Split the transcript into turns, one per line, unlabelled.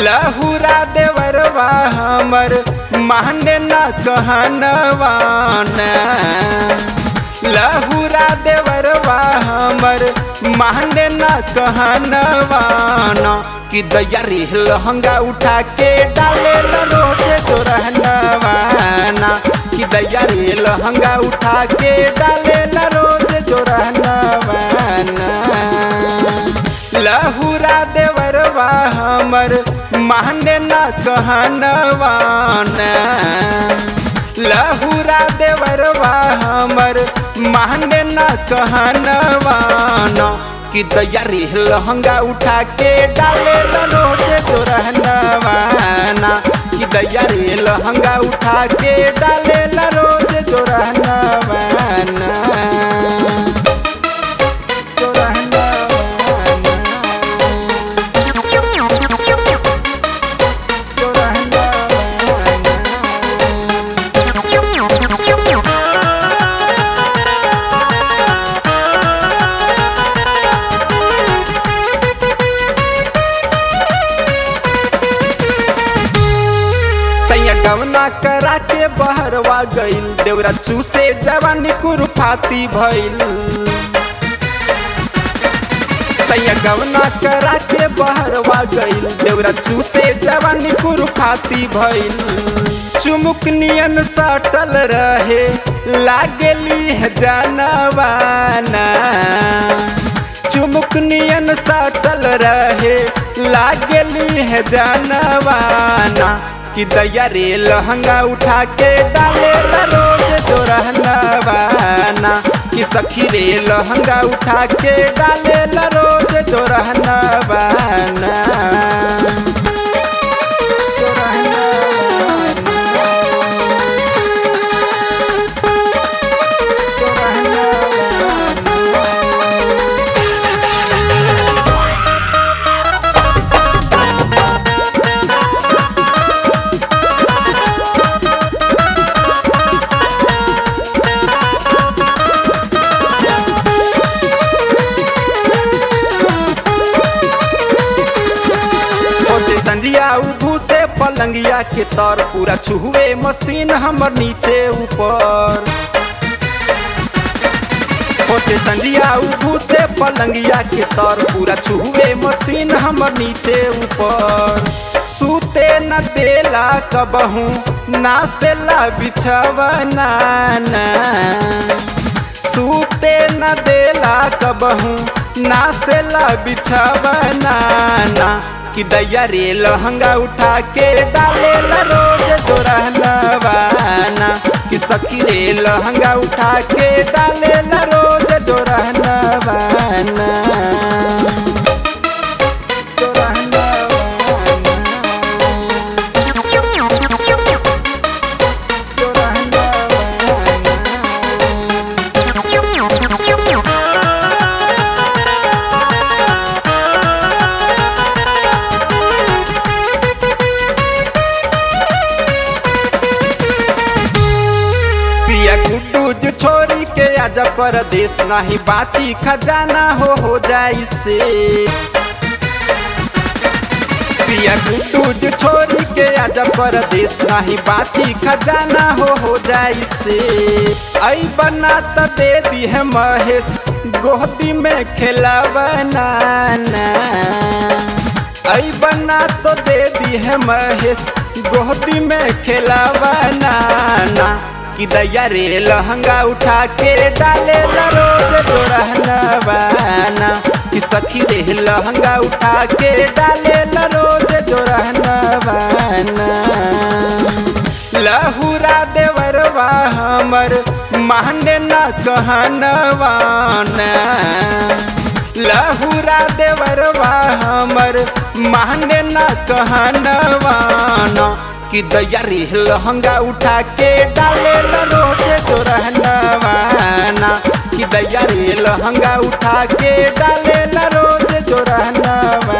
लहुरा देवरवा हमर मांडे न कहनवान लहुरा देवरवा हमर मांडे न कहनवान कि दैया रे लहंगा उठा के डाले ल रोजे जोरहनवाना कि दैया रे लहंगा उठा के डाले ल रोज जोरहनवाना लहुरा देवरवा हमर मांडे न कहनवान लहुरा देवरवा हमर मांडे न कहनवान कि दैया रे लहंगा उठा के डाले ल रोजे जोरहनवाना कि दैया रे लहंगा उठा के डाले ल रोज जोरहनवाना सैया गवना करा के बहरवा गईल देवरा चूसे जवानी कुरुफाती भइल सैया गवना करा के बहरवा गईल देवरा चूसे जवानी कुरुफाती भइल चुमुक नियन सटल रहे लागेली है जानवाना चुमुक नियन सटल रहे लागेली है जानवाना कि दैया रे लहंगा उठा के डाले ला रोज जोरहनवाना कि सखी रे लहंगा उठा के डाले ला रोज जोरहनवाना ओते संजिया उभू से पलंगिया के तर पूरा छुए मशीन हमर नीचे ऊपर ओते संजिया उभू से पलंगिया के तर पूरा छुए मशीन हमर नीचे ऊपर सूते न देला कबहू नासेला बिछवना सूते न देला कबहू नासेला बिछवना कि दैया रे लहंगा उठा के डाले ला रोज जोरहनवाना कि सखी रे लहंगा उठा के डाले ला रोज जोरहनवाना पिया गुड्डू जो छोरी के आजा परदेश नहीं बाची खजाना हो हो जाई से पिया गुड्डू जो छोरी के आजा परदेश नहीं बाची खजाना हो हो जाई से आई बना त दे दी है महेश गोदी में खेलावना आई बना तो दे दी है महेश गोदी में खेलावना कि दैया रे लहंगा उठा के डाले ला रोज जोरहनवाना कि सखी रे लहंगा उठा के डाले ला रोज जोरहनवाना लहुरा देवरवा हमर मांडे न कहनवाना लहुरा देवरवा हमर मांडे न कहनवाना कि दैया रे लहंगा उठा के डाले ला रोज जोरहनवाना कि दैया रे लहंगा उठा के डाले ला रोज जोरहनवाना